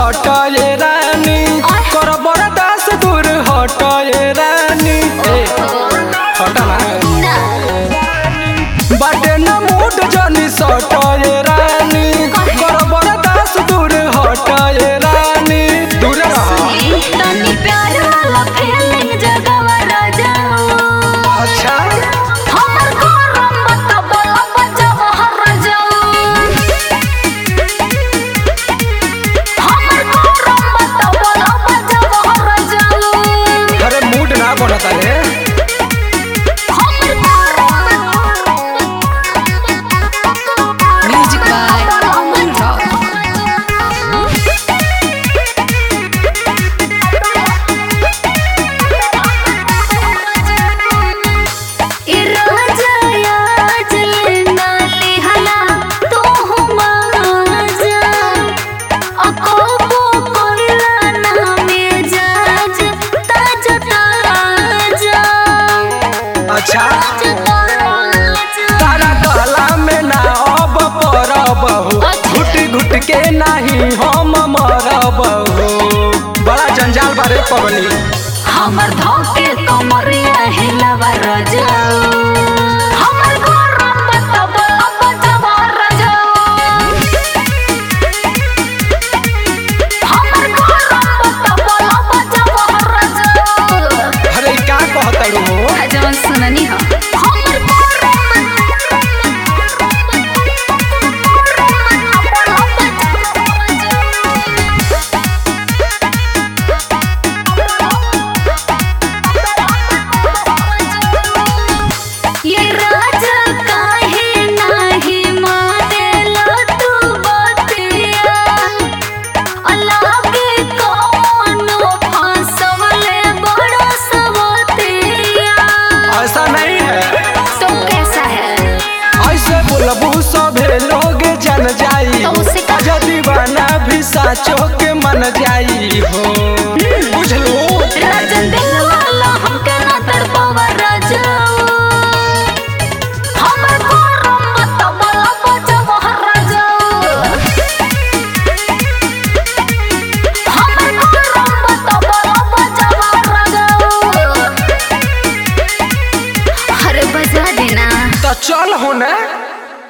सटए रानी कर बरदास दूर हटए रानी ए हटा ना बाटे न मूड जनी सटए रानी कर बरदास दूर हटए रानी दूर रह तनी प्यार वाला फीलिंग जगावा राजा अच्छा हमर गरम मत बोला बजावा हर राजा हमर गरम मत बोला बजावा हर राजा अरे मूड ना बनता रे म्यूजिक बाय अमन अच्छा तारा गला में ना अब परब हो घुट घुट के नाही हम मरब हो बड़ा जंजाल बारे पवनी हमर धोके कमरिया हिलावा राजा हमर गरम बतबा बतबा राजा हमर गरम बतबा बतबा राजा अरे का कहतड़ू हो जवन सुननी हो हमर ये राजा काहे नाही मानेला तू बतिया अलगे कोनो फंसवले बड़ा सवतिया ऐसा नहीं है तो कैसा है ऐसे बोलबू सभे लोग जन जाई तो उसे का- अजा दीवाना भी साचो के मन जाई हो बुझलू राजन दिल वाला हमके ना तड़पावा राजा हमर गरम मत बोला बजावा राजा हमर गरम मत बोला बजावा राजा अरे बजा देना तो चल हो ना